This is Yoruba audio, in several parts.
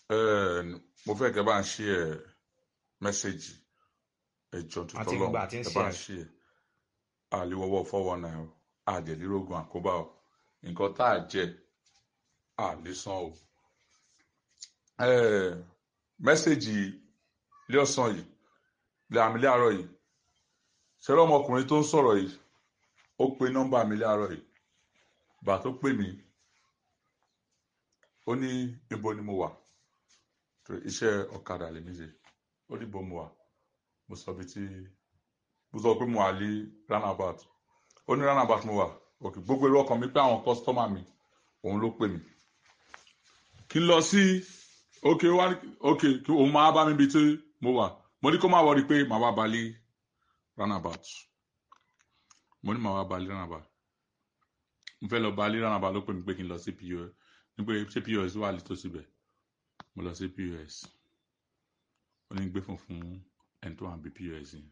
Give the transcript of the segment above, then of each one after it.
Eh, mo fẹ́ kẹ́ bá ń ṣí ẹ mẹ́sẹ̀gì ẹjọ́ àti tuntun gbogbo lọ́hùn àti ń ẹ ṣe bá ẹ ń ṣí ẹ àlewọ́wọ́ fọ́wọ́ náà o àdèlírógún àkóbá o nǹkan tá a jẹ àlésán o. Eh, mẹ́sẹ̀gì lẹ́ọ̀sán yìí lẹ́àmì láàárọ̀ yìí ṣẹlẹ̀ ọmọkùnrin tó ń sọ̀rọ̀ yìí ó pe nọ́mbà mi láàárọ̀ yìí gbà tó pè mí ó ní ibo ni mo wà torí iṣẹ́ ọ̀kadà lèmi ṣe ó ní ibo mo wà mo sọ bí tí mo sọ pé mo wà ní roundabout ó ní roundabout mo wà òkè gbogbo èrò ọkàn mi pé àwọn kọ́sítọ́mà mi òun ló pè mí kí n lọ sí òkè wá òkè kí òun máa bá mi bí tí mo wà mo ní kó má wọrí pé màá wá balẹ̀ roundabout mo ní màá wá balẹ̀ roundabout mo fẹ́ lọ balẹ̀ roundabout ló pè mí pé kí n lọ sí pos ní pé ṣé pos wà létòsí bẹ̀ mo lọ sí pos ó ní gbé fún fún ẹni tó wà bí pos yẹn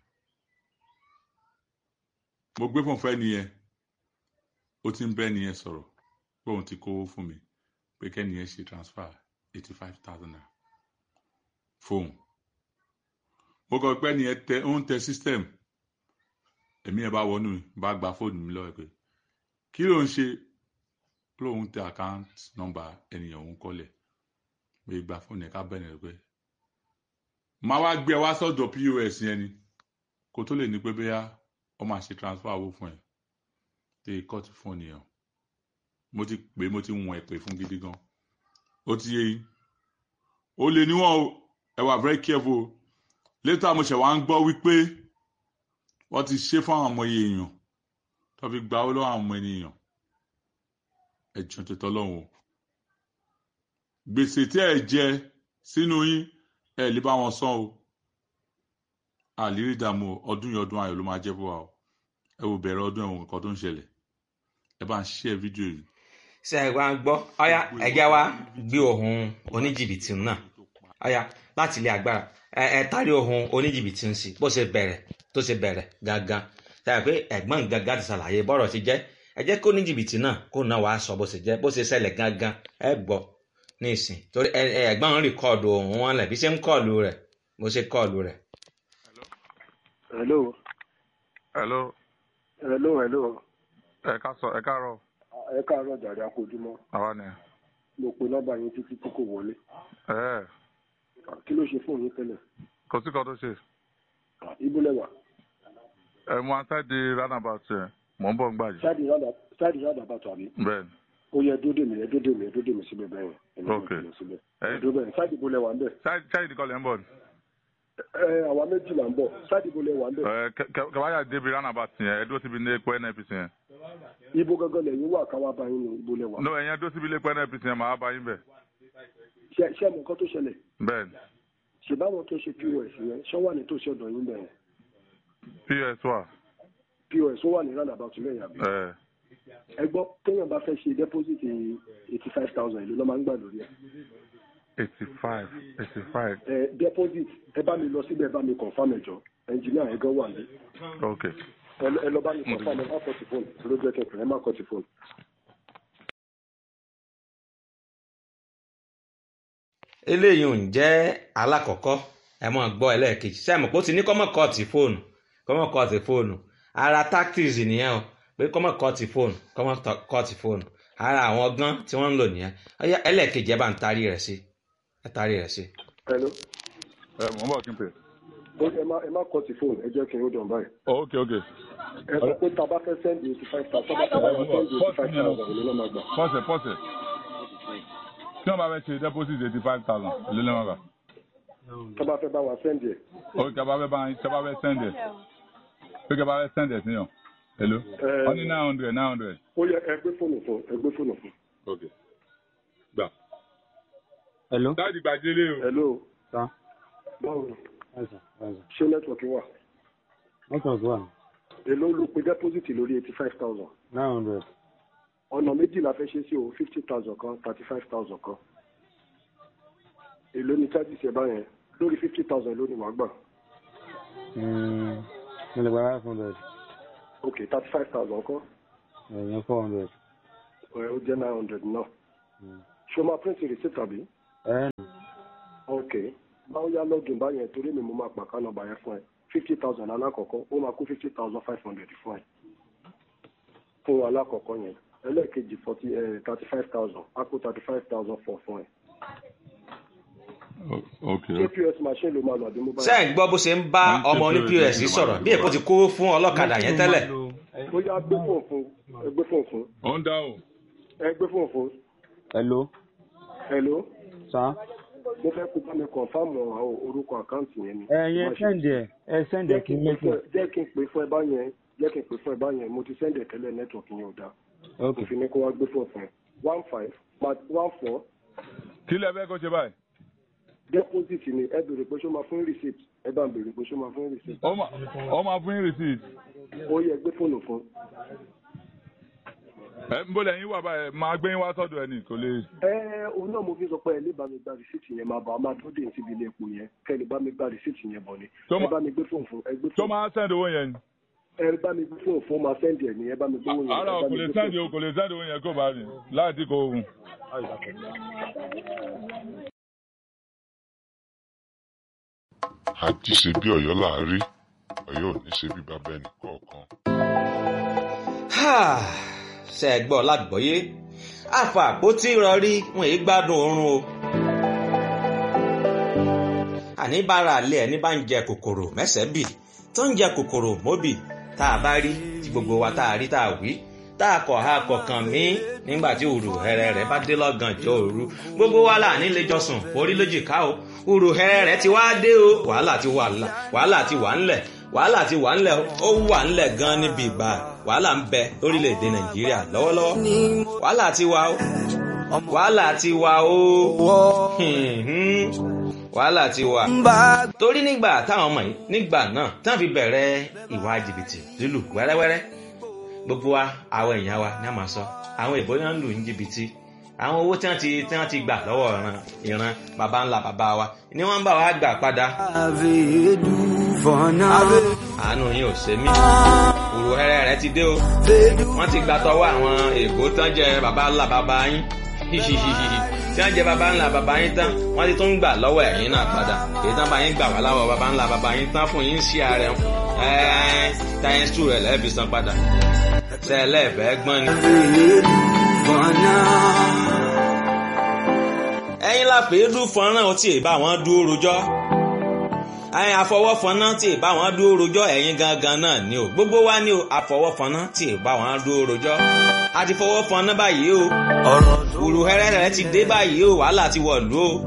mo gbé fún fẹ́ nìyẹn ó ti ń bẹ́ nìyẹn sọ̀rọ̀ pé òun ti kówó fún mi pé kẹ́nìyẹn ṣe transfer eighty five thousand naira fóun mo kọ pé nìyẹn tẹ ó ń tẹ system èmi ẹ̀ bá wọnú mi bá gba fóònù mi lọ́wọ́ ẹ̀ pé kí ló ń ṣe lóun tẹ account number ènìyàn òun kọ́lẹ̀ pé gba fóònù ẹ̀ ká bẹ̀rẹ̀ rẹ̀ pé máa wá gbé ẹ wá sọ́dọ̀ pos yẹn ni kó tó lè ní pé bóyá ọ máa ṣe transfer owó fún ẹ tẹ kọ́ọ̀tù fóònù yẹn mo ti pè é mo ti wọ̀n ẹ̀ pè fún gidi gan ó ti yé yín ó lè níwọ̀n o ẹ wà very careful o later mo ṣẹ̀ wá ń gbọ́ wípé wọ́n ti ṣe fún àwọn ọmọ èèyàn tó fi gba owó lọ́wọ́ àwọn ọmọ ènìyàn ẹ̀jọ̀ tó tọ́lọ́hún o gbèsè tí ẹ jẹ sínú yín ẹ lè bá wọn san o àlírí ìdààmú o, ọdún yìí ọdún ayọ̀ ló máa jẹ́ fún wa o ẹ wò bẹ̀rẹ̀ ọdún ẹ̀wọ̀n nǹkan tó ń ṣẹlẹ̀ ẹ bá ń share fídíò yìí ṣe ẹ wá ń gbọ́ ọ̀yá ẹ̀jẹ̀ wa gbé ohun oníjìbìtì náà ọ̀yá láti ilé agbára ẹ ẹ tari ohun oníjìbìtì ń sí bó ṣe bẹ̀rẹ̀ tó ṣe bẹ̀rẹ̀ gangan ṣe é pé ẹ̀gbọ́n gangan ti ṣàlàyé bọ́rọ̀ ti jẹ́ ẹ jẹ́ kó oníjìbìtì náà kó náà wàá sọ bó ṣe jẹ́ bó ṣe ṣẹlẹ̀ gangan ẹ gbọ́ ní ìsìn torí ẹ ẹ ẹ̀gbọ́n ń rìkọ́ọ̀dù ohun wọn lẹ̀ bí ṣe ń kọ́ọ̀lù rẹ̀ bó ṣe kọ́ọ̀lù rẹ̀. hello hello hello hello ẹ ká sọ ẹ káàárọ̀ ẹ káàárọ̀ jàre akójúmọ́ àwa ni mo pe nọ́mbà yín títí tí kò wọlé ẹ kí ló ṣe fóònù yín tẹ́lẹ̀ kò sí kan tó ṣe ibo lẹwà ẹ mú aṣáájú roundabout yẹn mò ń bọ̀ ń gbàjì ṣáàdì rádà ṣáàdì rádà bàtà àbí bẹ́ẹ̀ ni ó yẹ dódè mi ẹ dódè mi ẹ dódè mi síbẹ̀ bẹ́ẹ̀ yẹn Ok. ẹ síbẹ̀ ẹ ẹ dódè bẹ́ẹ̀ ṣáàdì ibo lẹwà ń bẹ̀ ṣáájú nìkan lẹ́ ń bọ̀ ni ẹ àwa méjì là ń bọ̀ ṣáàdì ibo lẹwà ń bẹ̀ ẹ kẹwàá débi roundabout yẹn ẹ dúró síbi ní epo nnpc yẹn ibo gangan lẹ́yìn wà káwá bá yín ní ibo lẹwà no ẹ̀yẹn dúró síbi ilé epo nnpc yẹn màá bá yín bẹ̀ ṣe ṣe mọ nǹkan tó ṣẹlẹ̀ bẹ́ẹ̀ ni ṣe báwọn tó ṣe pos yẹn ṣọ wà ní tòsí ọ̀dọ̀ yín bẹ̀rẹ̀ ps wà pos ó wà ní roundabout lẹ́yìn àbí ẹ ẹ gbọ́ téèyàn bá fẹ́ ṣe deposit eighty five thousand ìlú ló máa ń gbà lórí ẹ̀ eighty five eighty five ẹ deposit ẹ bá mi lọ síbẹ̀ ẹ bá mi confam ẹ̀jọ̀ engineer ẹ̀ gan wà ní ok ẹ lọ- ẹ lọ bá mi confam ẹ má kọ́ ti fóònù ló jẹ́ kẹfẹ́ ẹ má kọ́ ti fóònù. eléyìí ò ń jẹ́ alákọ̀ọ́kọ́ ẹ mọ̀ gbọ́ ẹlẹ́ẹ̀kejì sẹ́mi pé ó ti ní kọ́mọ̀ kọ́ọ̀tì fóònù kọ́mọ̀ kọ́ọ̀tì fóònù ara tactics nìyẹn o pé kọ́mọ̀ kọ́ọ̀tì fóònù kọ́mọ̀ kọ́ọ̀tì fóònù ara àwọn ọgbọ́n tí wọ́n ń lò nìyẹn ọyá ẹlẹ́ẹ̀kejì ẹ bá ń tarí rẹ̀ sí ẹ tarí rẹ̀ sí. hello ẹ mò ń bọ̀ kí n pè ó ẹ má ẹ má kọ́ ti fóònù ẹ jẹ́ kí n ó dàn báyìí. ok ok ẹ sọ pé tá a bá fẹ́ sẹ́ndì eighty five thousand tá a bá fẹ́ sẹ́ndì eighty five thousand ìlú náà máa gbà. pọ́sẹ̀ pọ́sẹ̀ tí wọ́n bá fẹ́ ṣe deposit eighty five thousand èlé lẹ́wọ̀n gbà tá a bá fẹ́ bá wa sẹ́ndì ẹ̀. ok tí a bá fẹ́ bá tí a bá fẹ́ send ẹ̀ pé kí a bá fẹ́ send ẹ̀ sí yàn èló Ẹ- wọ́n ní nine hundred nine hundred ó yẹ ẹ gbé fóònù fún ẹ gbé fóònù fún. ok gbà. Hello. dáàdì gbàdélé o. hello Sa. báwo ni Ẹ̀sà. Ẹ̀sà. ṣé nẹ́tíwọ̀kì wà. Network wà. èló ló pe deposit lórí eighty five thousand. Nine hundred. ọ̀nà méjì la fẹ́ ṣe sí o fifty thousand kan thirty five thousand kan. èló ni charges ẹ báyẹn lórí fifty thousand ló ni wàá gbà. Mm, Mo lè gba five hundred. ok thirty five thousand kan Ẹ̀yìn four hundred. ẹ ó jẹ́ nine hundred náà. Mm. ṣé o máa print receipt àbí. Ẹ̀ ok báwo yá login báyẹn torí mi mo máa pa ká nọ́mbà yẹn fún ẹ fifty thousand alákọ̀ọ́kọ́ ó máa kó fifty thousand five hundred fún ẹ fún alákọ̀ọ́kọ́ yẹn ẹlẹ́ẹ̀kejì forty thirty five thousand á kó thirty five thousand four fún ẹ. ok ṣé pos machine ló máa lọ àbí mobile. ṣé ẹ̀ ń gbọ́ bó ṣe ń bá ọmọ oní pọ́s sọ̀rọ̀ bí èkó ti kó fún ọlọ́kadà yẹn tẹ́lẹ̀ ó yá gbé fóònù fún ẹ gbé fóònù fún ó ń dáhùn ẹ gbé fóònù fún hello hello sa mo fẹ́ kó bá mi kọ̀nfàmù àwọn orúkọ àkáǹtì yẹn ni. ẹ yẹn sẹ́ndì ẹ̀ ẹ sẹ́ndì ẹ̀ kí n mẹ́tò jẹ́ kí n pè fún ẹ báyẹn jẹ́ kí n pè fún ẹ báyẹn mo ti sẹ́ndì ẹ̀ tẹ́lẹ̀ nẹ́tíwọ̀kì yẹn ò dáa ok òfin ni kó wá gbé fóònù fún ẹ one five one four kí lẹ fẹ́ kó ṣe báyìí deposit ni ẹ béèrè pé ṣó máa fún receipt ẹ bá ń béèrè pé ṣó máa fún receipt ó máa ó máa fún yín receipt ó yẹ gbé fóònù fún ẹ ń bọ́lẹ̀ yín wà báyìí máa gbé yín wá sọ́dọ̀ ẹ̀ ní kò lè. ẹ òun náà mo fi sọ pé ẹ lè bá mi gba receipt yẹn máa bọ̀ a máa tó dé síbi ilé epo yẹn kẹ́ ẹ lè bá mi gba receipt yẹn bọ̀ ni Tó ẹ ma- bá mi gbé fóònù fún ẹ gbé tó fóònù máa send owó yẹn ni. ẹ bá mi gbé fóònù fún máa sẹ́ndì ẹ̀ ní ẹ bá mi gbé owó yẹn ara ẹ bá kò mi lè gbé send fóònù. owó kò lè send owó yẹn kó bá rìn láti kó oògùn. àjí ṣe bí ọ̀yọ́ là á rí ọ̀yọ́ ò ní ṣe bí bàbá ẹnì kọ̀ọ̀kan. ṣe ẹ̀ gbọ́ lágbọ́yé àfà àpótí rọrí wọn èyí gbádùn oorun o àní bára àlẹ́ ẹni bá ń jẹ kòkòrò mẹ́sẹ̀ bì tó ń jẹ kòkòrò móbì tá a bá rí tí gbogbo wa tá a rí tá a wí tá a kọ̀ ha kọ̀ọ̀kan mí nígbà tí òrù hẹrẹ rẹ bá dé lọ́gànjọ́ òru gbogbo wa là ní lẹ́jọ́sùn orí lójìká o òrù hẹrẹ rẹ ti wá dé o wàhálà ti wà ńlẹ̀ wàhálà ti wà ńlẹ̀ wàhálà ti wà ńlẹ̀ ó wà ńlẹ̀ gan níbi ìgbà wàhálà ń bẹ lórílẹ̀‐èdè nàìjíríà lọ́wọ́lọ́wọ́ wàhálà ti wà o wàhálà ti wà o hìhìn, wàhálà ti wà torí nígbà táwọn ọmọ yìí nígbà náà táwọn fi bẹ̀rẹ̀ ìwà jìbìtì lílù wẹ́rẹ́wẹ́rẹ́ gbogbo wa àwọn èèyàn wa ní a máa sọ àwọn ìbò náà ń lù ní jìbìtì àwọn owó tí wọ́n ti tí wọ́n ti gbà lọ́wọ́ ìran ìran baba ńlá baba wa ni wọ́n ń bá wa gbà padà àánú yín ò ṣe mí òrò ẹrẹ rẹ ti dé o wọ́n ti gbà tọwọ́ àwọn èèbó tán jẹ baba ńlá baba yín hihihihi tí wọ́n jẹ baba ńlá baba yín tán wọ́n ti tún gbà lọ́wọ́ ẹ̀yin náà padà èyí tán bá yín gbà wá láwọ̀ baba ńlá baba yín tán fún yín sí ààrẹ ẹ̀ẹ́n táyẹn sùn rẹ̀ lẹ́ẹ̀bí san padà tẹ́lẹ̀ bẹ́ẹ̀ gbọ́n ni. ẹ̀yin la pè é dún fọ́nrán ọtí ì bá wọn dúró rojọ́ ẹ̀yin àfọwọ́fọ́nà tí ì bá wọn dúró rojọ́ ẹ̀yin gangan náà ni o gbogbo wa ni o àfọwọ́fọ́nà tí ì bá wọn dúró rojọ́ a ti fọwọ́ fọ́nà báyìí o òrùhẹ́rẹ́ rẹ̀ ti dé báyìí o wàhálà ti wọ̀lú o